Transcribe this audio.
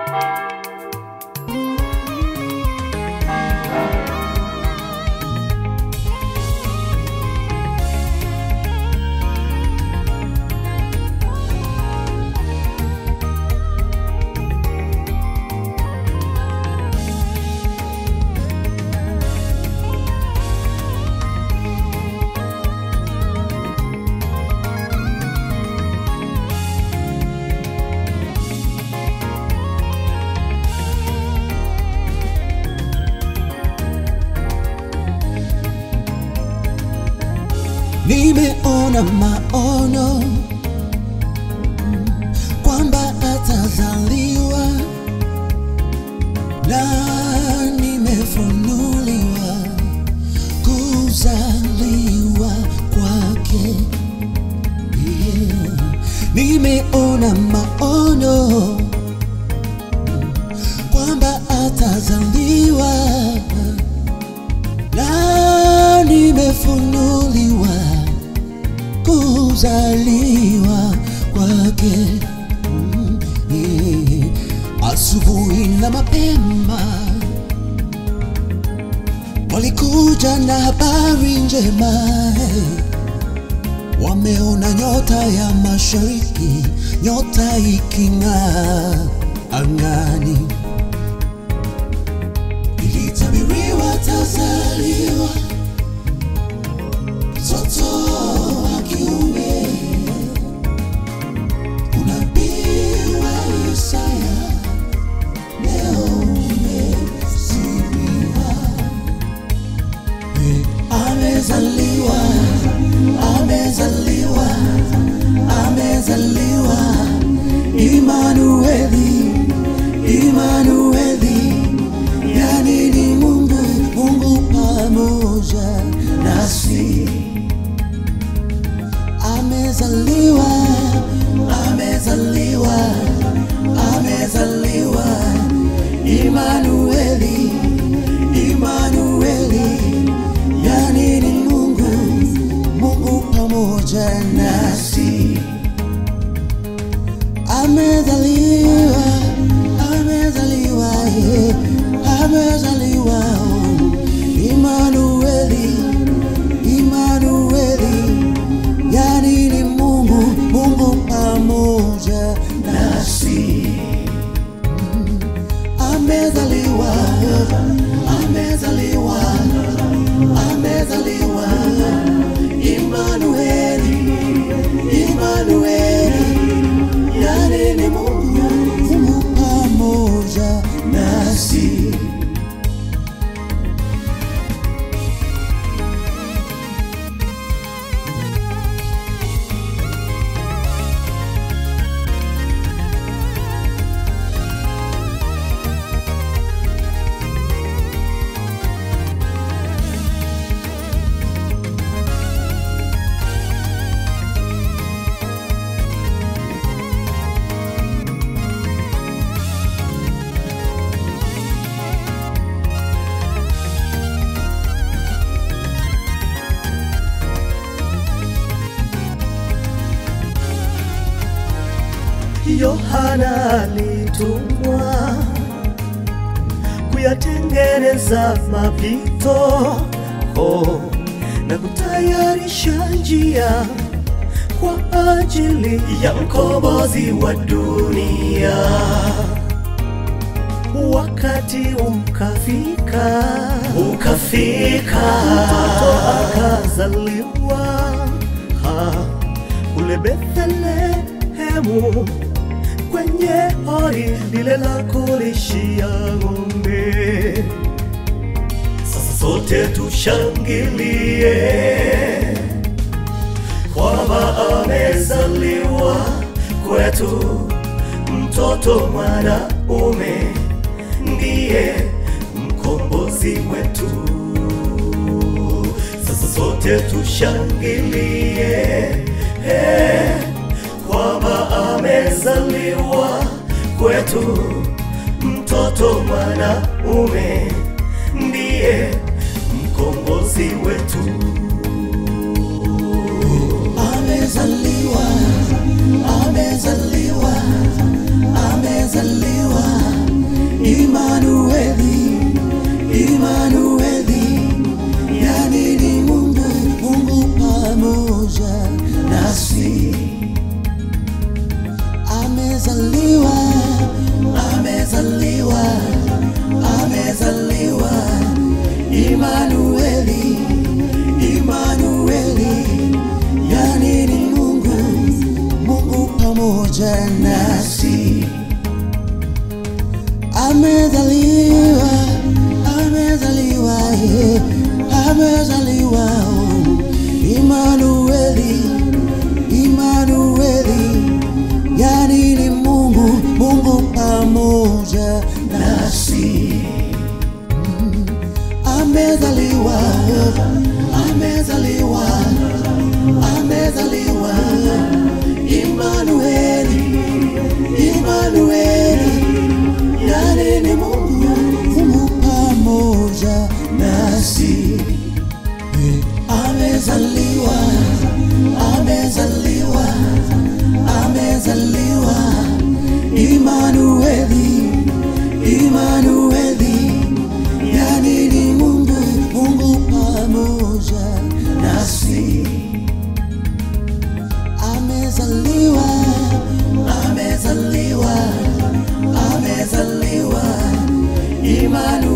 nimeona maono kwamba atazaliwa na nimefunuliwa kuzaliwa kwake yeah. nimeona maono kwamba atazaliwa na nimefunuliwa kuzaliwa kwake Mm, yeah. asubuhi na mapema walikuja na habari njema hey. wameona nyota ya mashariki nyota iking'aa angani ilitabiriwa tazaliwa mtoto wa kiume unabii wa Isaya leo umetimia. Eh, Amezaliwa, amezaliwa, amezaliwa Imanueli, Imanueli, yani ni Mungu, Mungu pamoja nasi amezaliwa, amezaliwa, amezaliwa Imanueli, Imanueli, yani ni Mungu, Mungu pamoja nasi. Amezaliwa, amezaliwa, eh, amezaliwa oh, Imanueli, Imanueli, yani ni Mungu, Mungu pamoja nasi. Mm, Amezaliwa, amezaliwa, amezaliwa, Imanueli, Imanueli, yani ni Mungu, Mungu pamoja nasi. Yohana alitumwa kuyatengeneza mapito oh, na kutayarisha njia kwa ajili ya mkombozi wa dunia. Wakati ukafika, ukafika, mtoto akazaliwa ha, kule Bethlehemu kwenye hori lile la kulishia ng'ombe. Sasa sote tushangilie kwamba amezaliwa kwetu mtoto mwanaume, ndiye mkombozi wetu. Sasa sote tushangilie eh, kwamba amezaliwa kwetu mtoto mwanaume, ndiye mkombozi wetu. amezaliwa, amezaliwa, amezaliwa pamoja nasi. Amezaliwa, amezaliwa, eh, amezaliwa, oh, Imanueli, Imanueli, yani ni Mungu, Mungu pamoja nasi. Amezaliwa, amezaliwa, amezaliwa, Imanueli, Imanueli, yani ni Mungu, Mungu pamoja nasi. Amezaliwa, amezaliwa, amezaliwa, Imanueli, Imanueli, yani ni Mungu, Mungu pamoja nasi. Amezaliwa, amezaliwa, amezaliwa, Imanueli.